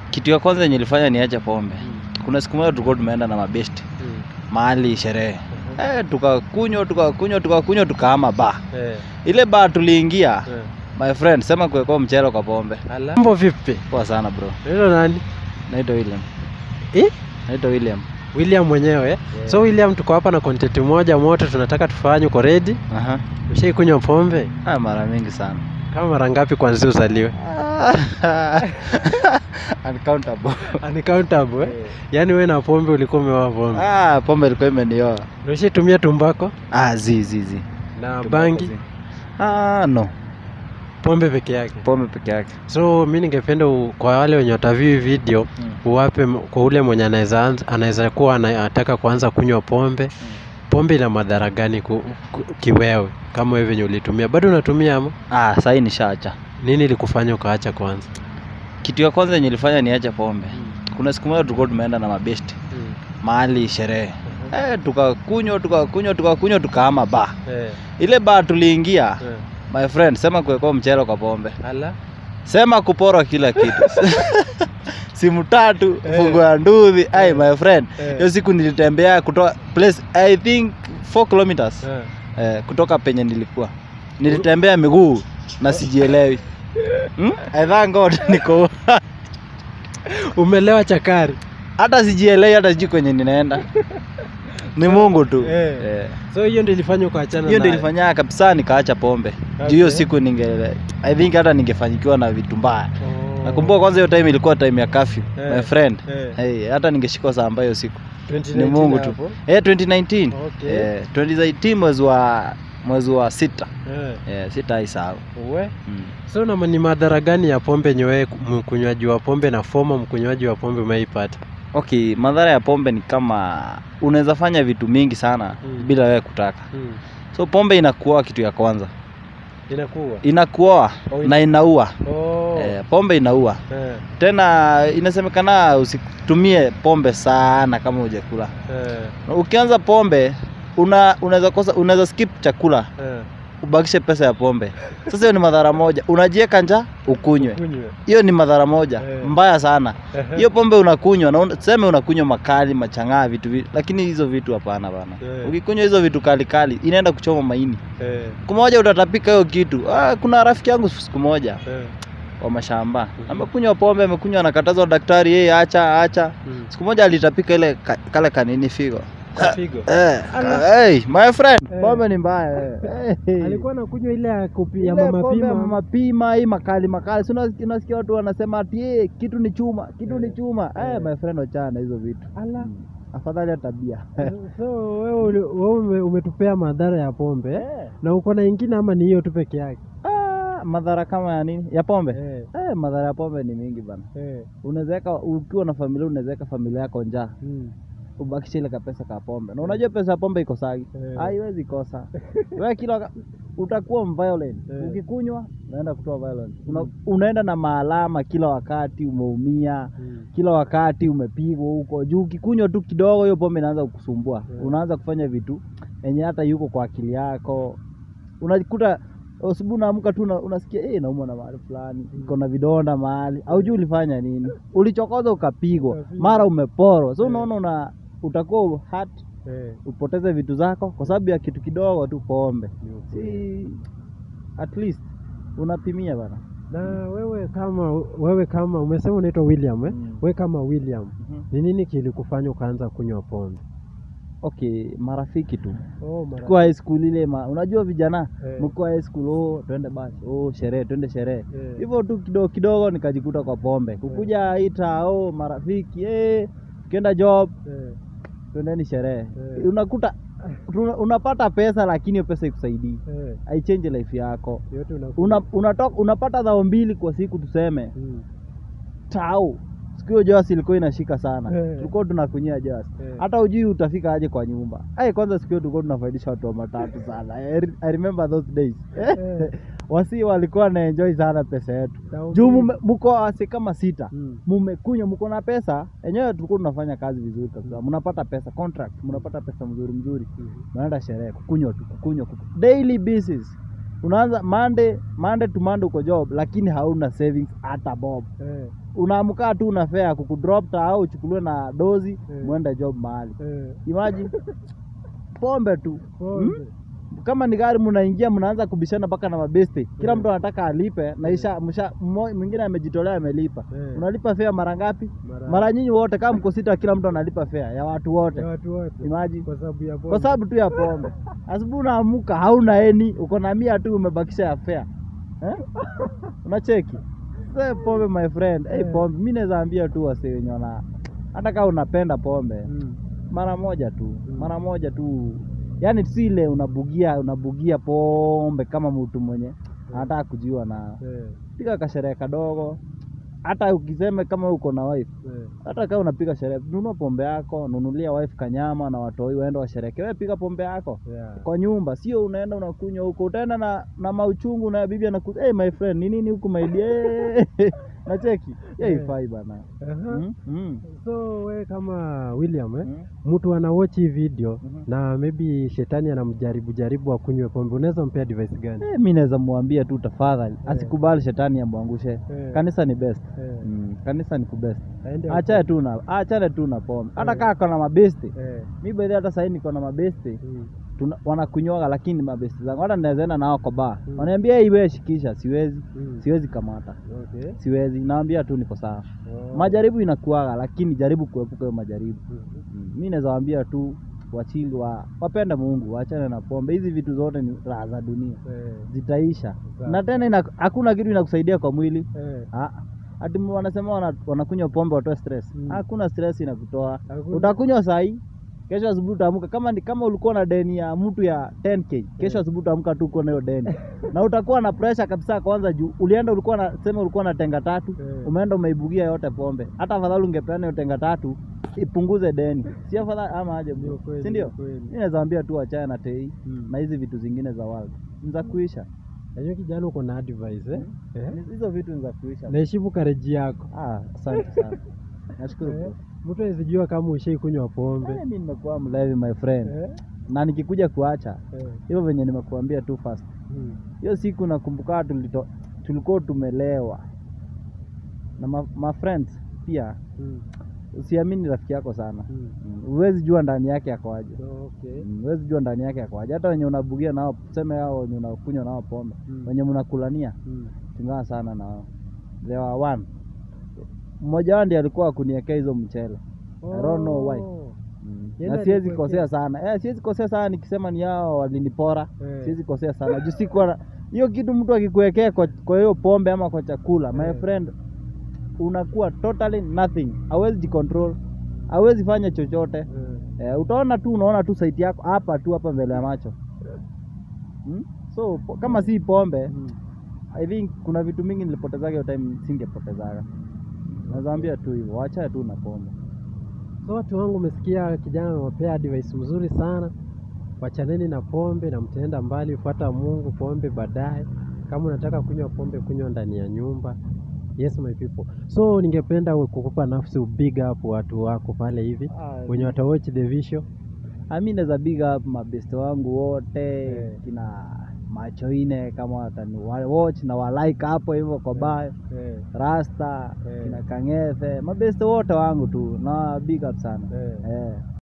Kitu ya kwanza yenye ilifanya niache pombe, kuna siku moja tulikuwa tumeenda na mabesti mahali sherehe eh, tukakunywa tukakunywa tukakunywa tukahama ba Eh, ile ba tuliingia eh. my friend, sema kuwekwa mchele kwa pombe. Ala. Mambo vipi? Poa sana bro, Hilo nani? naitwa William. Eh? Naitwa William. William mwenyewe. eh? Yeah. So William, tuko hapa na content moja moto tunataka tufanye. Uko ready? Aha. Ushaikunywa pombe? Ah, mara mingi sana Kama mara ngapi kwanzia uzaliwe? uncountable. Uncountable eh? Yaani wewe na pombe ulikuwa umeoa pombe. Ah, pombe ilikuwa imenioa. Na Ushaitumia tumbako Ah, zi zi zi. na bangi? Ah, no, Pombe peke yake. pombe peke yake. So mi ningependa u- kwa wale wenye wataview hii video uwape m- kwa ule mwenye anaweza anza- anaweza kuwa ana- anataka kuanza kunywa pombe. Pombe ina madhara gani ku, ku, kiwewe kama wewe venye ulitumia? Bado unatumia ama Ah, sahii nishaacha. nini ilikufanya ukaacha kwanza? Kitu ya kwanza yenye ilifanya niache pombe, kuna siku moja tulikuwa tumeenda na mabesti mahali sherehe eh, tukakunywa tukakunywa tukakunywa tukahama ba Eh, ile ba tuliingia eh. my friend, sema kuwekwa mchele kwa pombe, Ala. sema kuporwa kila kitu simu tatu Eh. fungu ya nduthi ai my friend Eh. hiyo siku nilitembea kutoka place i think 4 kilometers Eh. eh, kutoka penye nilikuwa nilitembea miguu na sijielewi hmm? I thank God niko Umelewa chakari. hata sijielewi hata sijui kwenye ninaenda ni Mungu tu Eh. Eh. So hiyo ndio ilifanya ukaachana hiyo ndio naye? ilifanya kabisa nikaacha pombe juu hiyo siku ninge I think hata ningefanyikiwa na vitu mbaya Oh. nakumbuka kwanza hiyo time ilikuwa time ya curfew Eh. my friend Eh. hey, hata ningeshikwa saa ambayo siku 2019 ni Mungu tu hapo? eh 2019 Okay. eh 2018 mwezi wa mwezi wa sita Eh. eh sitaisahau Uwe. mm. So na ni madhara gani ya pombe yenye wewe mkunywaji wa pombe na foma mkunywaji wa pombe umeipata? Okay, madhara ya pombe ni kama unaweza fanya vitu mingi sana Mm. bila wewe kutaka. Hmm. So pombe inakuoa kitu ya kwanza, Inakuwa. inakuoa Oh, ina- na inaua. Oh. Eh, pombe inaua Eh. tena, inasemekana usitumie pombe sana kama hujakula. Eh. Ukianza pombe una unaweza kosa, unaweza skip chakula Eh. ubakishe pesa ya pombe. Sasa hiyo ni madhara moja, unajieka njaa ukunywe. Kunywe. Hiyo ni madhara moja Eh. mbaya sana. Ehe. hiyo pombe unakunywa na una- tuseme unakunywa makali machang'aa vitu vitu lakini hizo vitu hapana bana Eh. ukikunywa hizo vitu kali kali inaenda kuchoma maini Eh. siku moja utatapika hiyo kitu ah, kuna rafiki yangu siku moja Eh. wa mashamba amekunywa pombe amekunywa anakatazwa na daktari yeye acha acha Hmm. siku moja alitapika ile ka, kale kanini figo Figo. eh, Ala. ka- hey, my friend Eh. pombe ni mbaya eh. hey. Alikuwa anakunywa ile ya kupi ya Ile mama pombe ya pima. mama pima hii makali makali si unas- unasikia watu wanasema ati eh, kitu ni chuma kitu ni chuma Eh. eh, my friend wachana hizo vitu Ala. Mm. afadhali ya tabia So wewe uli- wewe ume- umetupea madhara ya pombe Eh. na uko na ingine ama ni hiyo tu peke yake? Ah, madhara kama ya nini ya pombe Eh. eh, madhara ya pombe ni mingi bana Eh. unawezaweka ukiwa na familia unawezaweka familia yako njaa Hmm. ubakishe ile kapesa ka pombe na unajua pesa ya pombe iko sagi Eh. haiwezi kosa wewe kila waka- utakuwa violent Eh. ukikunywa unaenda kutoa violence Una, unaenda na maalama kila wakati umeumia Hmm. kila wakati umepigwa huko juu ukikunywa tu kidogo hiyo pombe inaanza kukusumbua Yeah. unaanza kufanya vitu yenye hata yuko kwa akili yako unajikuta asubuhi unaamka tu una- unasikia eh naumwa na mahali fulani iko na vidonda mahali aujui ulifanya nini ulichokoza ukapigwa Ukapigwa. mara umeporwa so Yeah. unaona una utakuwa hurt Eh. upoteze vitu zako kwa sababu ya kitu kidogo tu pombe Ni ukweli. si at least unapimia bana Na wewe kama wewe kama umesema unaitwa William eh? Mm. Wewe kama William Mhm. ni nini kilikufanya ukaanza kunywa pombe? okay marafiki tu Oh, mara. Tukiwa high school ile ma, unajua vijana Eh. mkiwa high school oh, twende basi oh, sherehe twende sherehe Eh. hivyo tu kidogo kidogo nikajikuta kwa pombe kukuja ita oh, marafiki eh, ukienda job Eh. twendeni sherehe Eh. unakuta tuna- unapata pesa lakini hiyo pesa ikusaidii Eh. haichange life yako Yote una una, unatoka, unapata dhao mbili kwa siku tuseme Mm. tau siku hiyo joasi ilikuwa inashika sana Eh. tulikuwa tunakunyia joasi Eh. hata ujui utafika aje kwa nyumba ai kwanza siku hiyo tulikuwa tunafaidisha watu wa matatu sana I, re- I remember those days Eh. wasi walikuwa na enjoy sana pesa yetu Dhao juu mbili. mume- mko wasi kama sita Mm. mumekunywa mko na pesa enyewe tulikuwa tunafanya kazi vizuri kabisa mnapata pesa contract mnapata pesa mzuri mzuri Mhm. mnaenda sherehe kukunywa tu kukunywa kuku- daily basis unaanza Monday Monday to Monday uko job lakini hauna savings hata bob Eh. unaamkaa tu una fare kukudrop ta au uchukuliwe na dozi Eh. mwende job mahali Eh, imagine pombe tu pombe. kama ni gari mnaingia mnaanza kubishana mpaka na mabeste kila Eh. mtu anataka alipe na isha msha mmo- mwingine amejitolea amelipa Eh. unalipa fare mara ngapi Mara- mara nyinyi wote kama mko sita kila mtu analipa fare ya watu wote ya watu wote Imagine. kwa sababu ya pombe. kwa sababu tu ya pombe asubuhi unaamuka hauna eni uko na mia tu umebakisha ya fare eh? unacheki Sasa pombe my friend hey, Eh. pombe mi naweza ambia tu wase wenye wana hata kama unapenda pombe Mm. mara moja tu Mm. mara moja tu yaani si ile unabugia unabugia pombe kama mtu mwenye anataka kujiwa na Eh, piga kasherehe kadogo hata ukiseme kama uko na wife eh, hata kama unapiga sherehe nunua pombe yako nunulia wife kanyama na watoi waende washereke wewe piga pombe yako yeah. kwa nyumba sio unaenda unakunywa huko utaenda na, na mauchungu na bibi anaku hey, my friend ni nini huku my dear nacheki yeah, Eh. ifai bana Aha. mm? Mm. so we kama william eh? Mm. mtu anawatch hii video Mhm. na maybe shetani anamjaribu jaribu akunywe pombe unaweza mpea advice gani Eh, mi naweza mwambia tu tafadhali Eh. asikubali shetani amwangushe Eh. kanisa ni best Eh, mm. kanisa ni kubest aende achane tu na achane tu na pombe hata Eh. kaa kona mabesti Eh, mi bedhi hata sahii niko na mabesti mm, tuna- wanakunywaga lakini mabesti zangu hata nawezaenda nao kwa baa Mm. wanaambia "Hey, wewe shikisha siwezi mm. siwezi kamata Okay. siwezi naambia tu niko sawa Oh. majaribu inakuaga lakini jaribu kuepuka hiyo majaribu Mhm. mm. mi naweza waambia tu wachili wa wapende mungu waachane na pombe hizi vitu zote ni raha za dunia Eh, zitaisha Sawa. na tena ina, hakuna kitu inakusaidia kwa mwili eh, Ah, ati mu- wanasema wana, wanakunywa pombe watoe stress Mm. hakuna stress inakutoa Hakuna. utakunywa sahi kesho asubuhi utaamka kama ni, kama ulikuwa na deni ya mtu ya 10k kesho asubuhi utaamka tu uko na hiyo deni na utakuwa na pressure kabisa kwanza juu ulienda ulikuwa na sema ulikuwa na tenga tatu Eh. umeenda umeibugia yote pombe hata afadhali ungepeana hiyo tenga tatu ipunguze deni si afadhali ama aje Ni bro ukweli, si ni ndio ukweli. mimi naweza ambia tu achana na tei Mm. na hizi vitu zingine za world ni za kuisha Najua kijana uko na advice eh? Eh? Ni- hizo vitu ni za kuisha naheshimu kareji yako Ah, asante sana. Nashukuru Eh, bro. mtu awezijua kama ushai kunywa pombe Eh, mimi nimekuwa mlevi my friend. Eh, Na nikikuja kuacha eh, hivyo venye nimekuambia tu first. mm, Hiyo siku nakumbuka tulito tulikuwa tumelewa. Na ma, ma friends pia mm, usiamini rafiki yako sana. mm. Mm, Huwezi jua ndani yake akoaje. Okay. Mm, Huwezi jua ndani yake akoaje. Hata wenye unabugia nao tuseme hao wenye unakunywa nao pombe. Mm. Wenye mnakulania Mm. chungana sana na wao. There were one. Mmoja wao ndiye alikuwa akuniekea hizo mchele. I don't know why. Oh. Mm. Yeye na siwezi alikuwekea? kosea sana eh, siwezi kosea sana nikisema ni hao walinipora Eh. siwezi kosea sana juu sikuwa na hiyo kitu mtu akikuwekea kwa kwa hiyo pombe ama kwa chakula my Eh. friend unakuwa totally nothing hawezi jicontrol hawezi fanya chochote Eh. eh, utaona tu unaona tu saiti yako hapa tu hapa mbele ya macho hmm? so po, kama si pombe Mm. i think kuna vitu mingi nilipotezaga hiyo time singepotezaga nazaambia tu hivyo wacha tu na pombe So watu wangu, umesikia kijana amewapea advice mzuri sana. Wachaneni na pombe na mtaenda mbali, fuata Mungu, pombe baadaye. Kama unataka kunywa pombe, kunywa ndani ya nyumba. Yes my people. So ningependa kukupa nafsi ubig up watu wako pale hivi wenye watawatch the video. mi naweza big up mabeste wangu wote Eh. kina macho ine kama watani wa- watch na walike hapo hivyo kwa bio Eh, rasta Eh. kina kangethe mabeste wote wangu tu na big up sana eh. eh.